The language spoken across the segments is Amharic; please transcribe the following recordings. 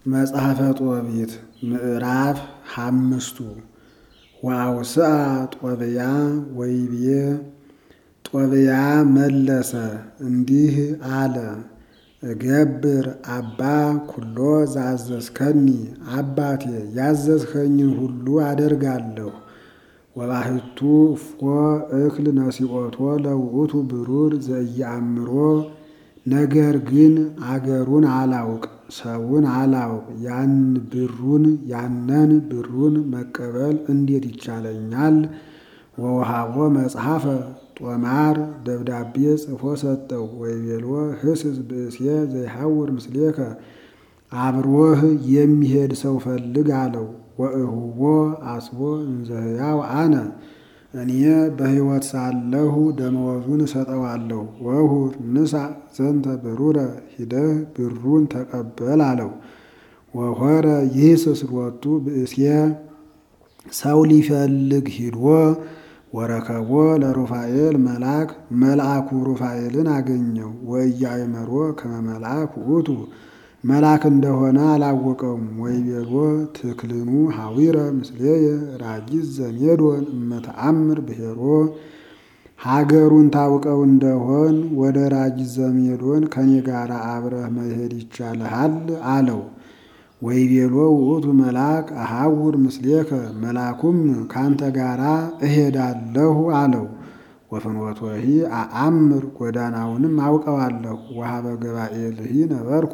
መጽሐፈ ጦቢት ምዕራፍ ሓምስቱ ወአውስአ ጦብያ ወይቤ ጦብያ መለሰ እንዲህ አለ። እገብር አባ ኩሎ ዘአዘዝከኒ አባቴ ያዘዝኸኝን ሁሉ አደርጋለሁ። ወባሕቱ እፎ እክል ነሲኦቶ ለውእቱ ብሩር ዘኢየአምሮ ነገር ግን አገሩን አላውቅ ሰውን አላውቅ ያን ብሩን ያነን ብሩን መቀበል እንዴት ይቻለኛል? ወውሃቦ መጽሐፈ ጦማር ደብዳቤ ጽፎ ሰጠው። ወይቤሎ ህስስ ብእሴ ዘይሐውር ምስሌከ አብሮህ የሚሄድ ሰው ፈልግ አለው። ወእሁቦ አስቦ እንዘ ሕያው አነ እኔ በሕይወት ሳለሁ ደመወዙን እሰጠዋለሁ። ወሁር ንሳ ዘንተ ብሩረ ሂደህ ብሩን ተቀበል አለው። ወሆረ ይህስስ ሎቱ ብእሴ ሰው ሊፈልግ ሂዶ ወረከቦ ለሩፋኤል መልአክ መልአኩ ሩፋኤልን አገኘው። ወኢያእመሮ ከመ መልአክ ውእቱ መልአክ እንደሆነ አላወቀውም። ወይቤሎ ትክልኑ ሐዊረ ምስሌየ ራጊዝ ዘሜዶን እመተአምር ብሔሮ ሀገሩን ታውቀው እንደሆን ወደ ራጊዝ ዘሜዶን ከኔ ጋር አብረህ መሄድ ይቻልሃል አለው። ወይቤሎ ውእቱ መልአክ አሐውር ምስሌከ መልአኩም ካንተ ጋራ እሄዳለሁ አለው። ወፍኖቶሂ አአምር ጎዳናውንም አውቀዋለሁ። ወሀበ ገባኤልሂ ነበርኩ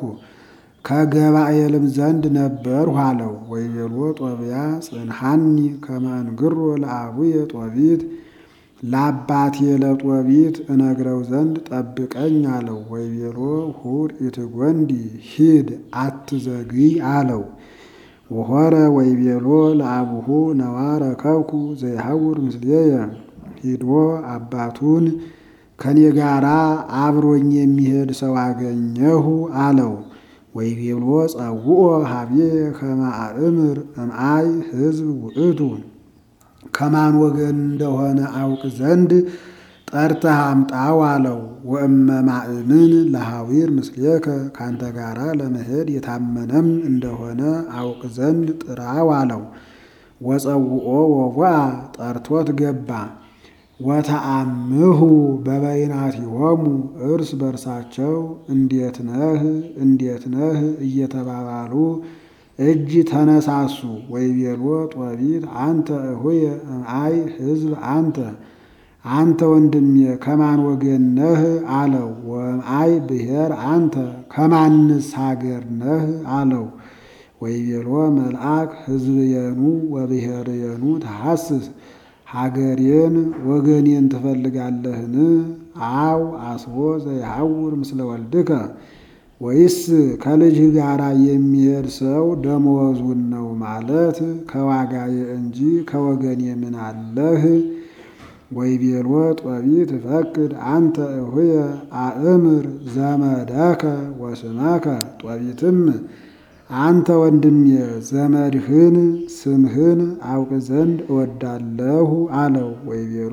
ከገባኤልም ዘንድ ነበርሁ አለው። ወይቤሎ ጦብያ ጽንሐኒ ከመ እንግሮ ለአቡየ ጦቢት ለአባቴ ለጦቢት እነግረው ዘንድ ጠብቀኝ አለው። ወይቤሎ ሁር ኢትጎንዲ ሂድ አትዘግይ አለው። ወሆረ ወይቤሎ ለአቡሁ ነዋ ረከብኩ ዘይሐውር ምስሌየ ሂዶ አባቱን ከኔ ጋራ አብሮኝ የሚሄድ ሰው አገኘሁ አለው። ወይቤሎ ጸውኦ ሀቤ ከመ አእምር እምአይ ሕዝብ ውእቱ ከማን ወገን እንደሆነ አውቅ ዘንድ ጠርተህ አምጣው አለው። ወእመ ማእምን ለሐዊር ምስሌከ ካንተ ጋራ ለመሄድ የታመነም እንደሆነ አውቅ ዘንድ ጥራው አለው። ወጸውኦ ወቧ ጠርቶት ገባ። ወተአምሁ በበይናቲሆሙ እርስ በርሳቸው እንዴት ነህ እንዴት ነህ እየተባባሉ እጅ ተነሳሱ። ወይቤሎ ጦቢት አንተ እሁየ እምአይ ሕዝብ አንተ አንተ ወንድሜ ከማን ወገን ነህ አለው። ወእምአይ ብሔር አንተ ከማንስ ሀገር ነህ አለው። ወይቤሎ መልአክ ሕዝብየኑ ወብሔርየኑ ተሐስስ ሀገሬን ወገኔን ትፈልጋለህን? አው አስቦ ዘይሐውር ምስለ ወልድከ ወይስ ከልጅህ ጋር የሚሄድ ሰው ደመወዙን ነው ማለት ከዋጋዬ እንጂ ከወገኔ ምን አለህ? ወይቤሎ ጦቢት ፈቅድ አንተ እሁየ አእምር ዘመደከ ወስመከ ጦቢትም አንተ ወንድሜ ዘመድህን ስምህን አውቅ ዘንድ እወዳለሁ አለው። ወይቤሎ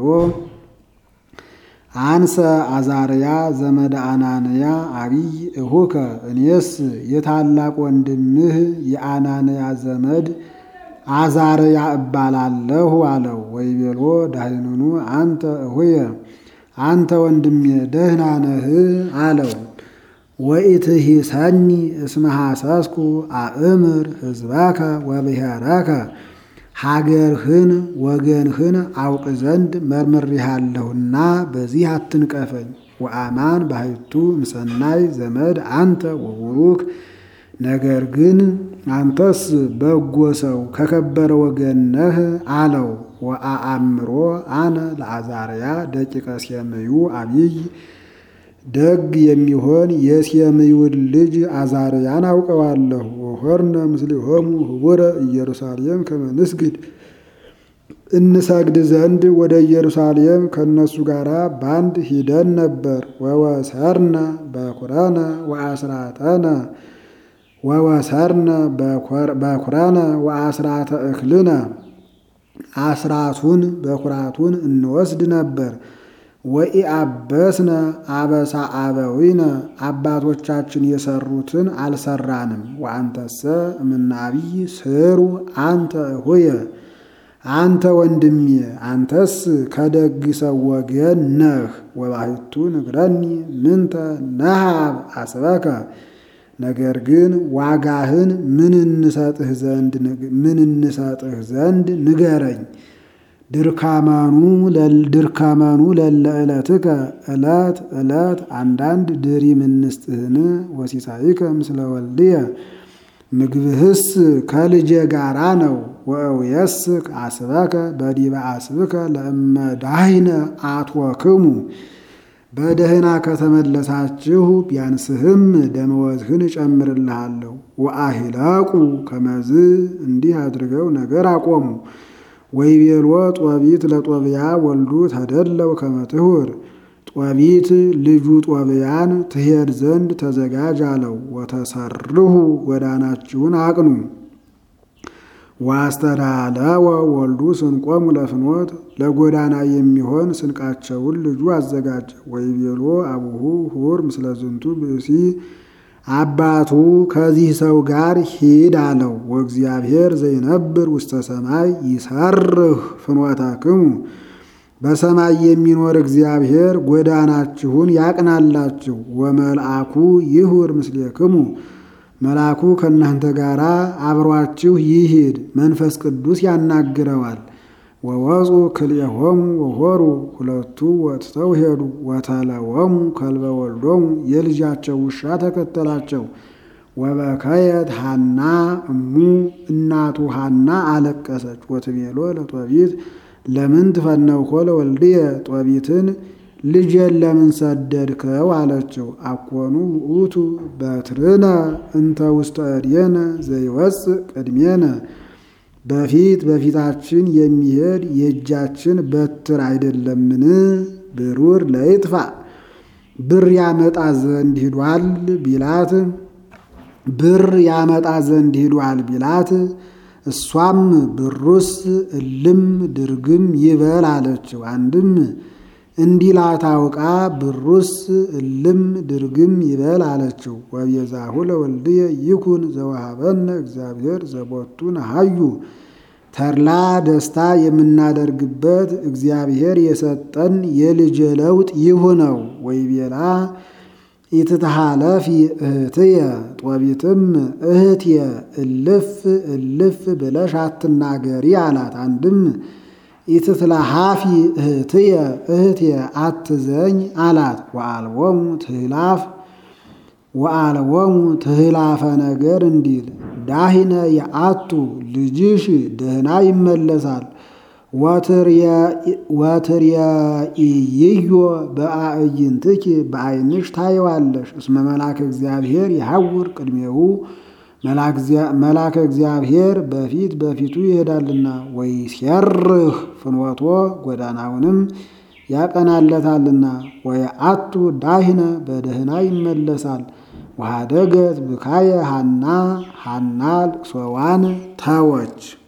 አንሰ አዛርያ ዘመደ አናንያ አቢይ እሁከ እኔስ የታላቅ ወንድምህ የአናንያ ዘመድ አዛርያ እባላለሁ አለው። ወይቤሎ ዳህንኑ አንተ እሁየ አንተ ወንድሜ ደህና ነህ አለው። ወኢትሂሰኒ እስመ ሐሰስኩ አእምር ሕዝበከ ወብሔረከ ሀገርህን ወገንህን አውቅ ዘንድ መርምሬሃለሁና በዚህ አትንቀፈኝ። ወአማን ባሕቱ ምሰናይ ዘመድ አንተ ወቡሩክ ነገር ግን አንተስ በጎ ሰው ከከበረ ወገን ነህ አለው። ወአአምሮ አነ ለአዛርያ ደቂቀ ሴምዩ አቢይ ደግ የሚሆን የሴምዩን ልጅ አዛርያን አውቀዋለሁ። ወሆርነ ምስሌሆሙ ህቡረ ኢየሩሳሌም ከመ ንስግድ እንሰግድ ዘንድ ወደ ኢየሩሳሌም ከእነሱ ጋር ባንድ ሂደን ነበር። ወወሰርነ በኩረነ ወአስራተነ ወወሰርነ በኩረነ ወአስራተ እክልነ አስራቱን በኩራቱን እንወስድ ነበር። ወኢአበስነ አበሳ አበዊነ አባቶቻችን የሰሩትን አልሰራንም። ወአንተሰ እምናቢይ ስሩ አንተ እሆየ አንተ ወንድሜ አንተስ ከደግ ሰው ወገን ነህ። ወባሕቱ ንግረኒ ምንተ ነሃብ አስበከ ነገር ግን ዋጋህን ምን እንሰጥህ ዘንድ ምን እንሰጥህ ዘንድ ንገረኝ። ድርካመኑ ድርካመኑ ለለ ዕለትከ ዕለት ዕለት አንዳንድ ድሪም እንስጥህን ወሲሳይከ ምስለ ወልድየ ምግብህስ ከልጄ ጋራ ነው። ወእውየስክ አስበከ በዲበ አስብከ ለእመ ዳህነ አትወክሙ በደህና ከተመለሳችሁ ቢያንስህም ደመወዝህን እጨምርልሃለሁ። ወአሂለቁ ከመዝ እንዲህ አድርገው ነገር አቆሙ። ወይቤሎ ጦቢት ለጦብያ ወልዱ ተደለው ከመትሁር ጦቢት ልጁ ጦብያን ትሄድ ዘንድ ተዘጋጅ አለው። ወተሰርሁ ጎዳናችሁን አቅኑ። ዋስተዳለወ ወልዱ ስንቆሙ ለፍኖት ለጎዳና የሚሆን ስንቃቸውን ልጁ አዘጋጀ። ወይቤሎ አቡሁ ሁር ምስለ ዝንቱ ብእሲ አባቱ ከዚህ ሰው ጋር ሂድ አለው። ወእግዚአብሔር ዘይነብር ውስተ ሰማይ ይሰርህ ፍኖታክሙ በሰማይ የሚኖር እግዚአብሔር ጎዳናችሁን ያቅናላችሁ። ወመልአኩ ይሁር ምስሌክሙ መልአኩ ከእናንተ ጋር አብሯችሁ ይሂድ፣ መንፈስ ቅዱስ ያናግረዋል። ወወፁ ክልኤሆሙ ወሆሩ ሁለቱ ወጥተው ሄዱ። ወተለወሙ ከልበ ወልዶሙ የልጃቸው ውሻ ተከተላቸው። ወበከየት ሐና እሙ እናቱ ሐና አለቀሰች። ወትቤሎ ለጦቢት ለምን ትፈነውኮ ለወልድየ ጦቢትን ልጄን ለምን ሰደድከው አለችው። አኮኑ ውእቱ በትርነ እንተ ውስተ እዴነ ዘይወፅእ ቅድሜነ በፊት በፊታችን የሚሄድ የእጃችን በትር አይደለምን? ብሩር ለይጥፋ ብር ያመጣ ዘንድ ሂዷል ቢላት ብር ያመጣ ዘንድ ሂዷል ቢላት እሷም ብሩስ እልም ድርግም ይበል አለችው። አንድም እንዲላት አውቃ ብሩስ እልም ድርግም ይበል አለችው። ወቤዛሁ ለወልድየ ይኩን ዘወሃበነ እግዚአብሔር ዘቦቱ ነሃዩ ተድላ ደስታ የምናደርግበት እግዚአብሔር የሰጠን የልጅ ለውጥ ይሁነው። ወይቤላ ኢትትሃለፊ እህትየ ጦቢትም እህትየ እልፍ እልፍ ብለሽ አትናገሪ አላት። አንድም ኢትትለሃፊ እህትየ እህትየ አትዘኝ አላት። ወአልቦሙ ትህላፍ ወአልቦሙ ትህላፈ ነገር እንዲል ዳሂነ የአቱ ልጅሽ ደህና ይመለሳል። ወትርየኢዮ በአዕይንትኪ በዓይንሽ ታየዋለሽ። እስመ መልአከ እግዚአብሔር ይሐውር ቅድሜሁ መልአከ እግዚአብሔር በፊት በፊቱ ይሄዳልና። ወይሴርህ ፍኖቶ ጎዳናውንም ያቀናለታልና። ወየአቱ ዳሂነ በደህና ይመለሳል። ወሃደገት ብካየ ሐና ሐና ልቅሶዋን ተወች።